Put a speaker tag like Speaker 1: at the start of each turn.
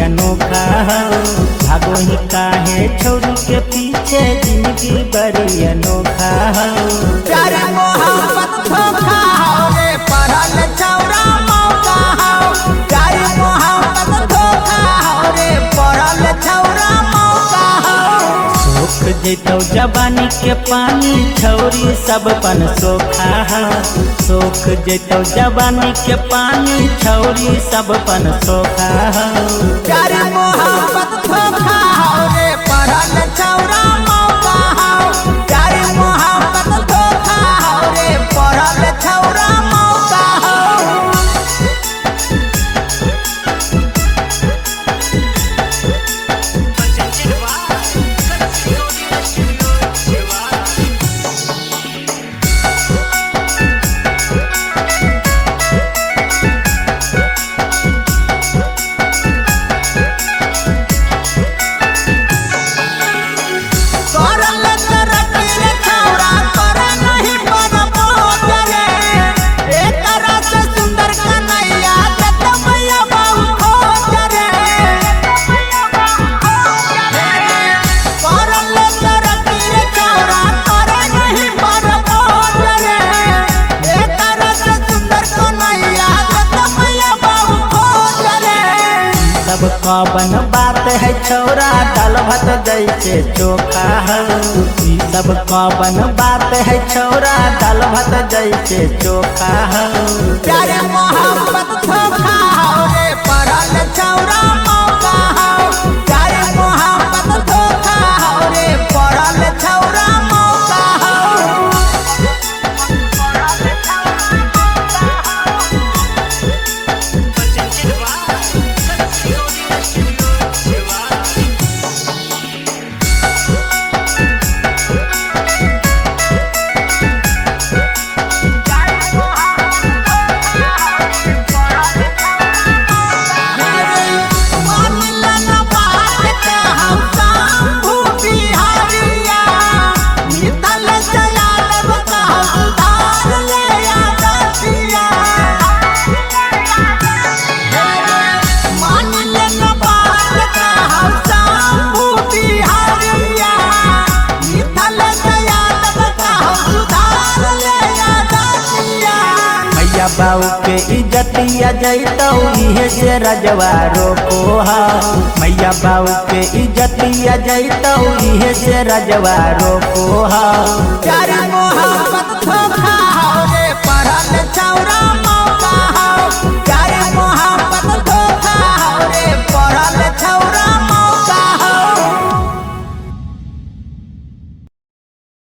Speaker 1: अनोखा हो भागो ही काहे छोरू के पीछे जिंदगी बड़ी अनोखा हो
Speaker 2: प्यारे मोहब्बत धोखा हो रे पढ़ल छौरा मौका हो प्यारे मोहब्बत धोखा हो रे पढ़ल छौरा मौका हो
Speaker 1: सोख जैतौ जवानी के पानी छौरी सब पन सोखा हो सोख जैतौ जवानी के पानी छौरी सब पन सोखा हो
Speaker 2: प्यारे मोहब्बत धोखा हो रे पढ़ल छौरा मौका हो प्यारे मोहब्बत धोखा हो रे पढ़ल छौरा मौका हो करल तरकीर छौरा करे नहीं परबो करे एक रस सुंदर कन्हैया दत मैया बहु खोज रे करल तरकीर छौरा करे नहीं परबो करे एक रस सुंदर कन्हैया दत मैया बहु खोज रे
Speaker 1: सब कवन बात है छौरा दाल भात जैसे चोखा हो ई सब कवन बात है छौरा दाल भात जैसे चोखा हो
Speaker 2: प्यारे मोहब्बत धोखा हो रे पढ़ल छौरा मौका हो प्यारे मोहब्बत धोखा हो रे पढ़ल छौरा मौका हो मानिलन बात के हम शंभु बिहारिया मितल जयाल का उधार ले आदतिया मानिलन बात के हम शंभु बिहारिया मितल जयाल का उधार ले आदतिया
Speaker 1: मैया बाऊ के इज्जतिया जैतौ इहे से रजवा रोको हा मैया बाऊ के इज्जतिया जैतौ इहे से रजवा रोको हा
Speaker 2: प्यारे मोहब्बत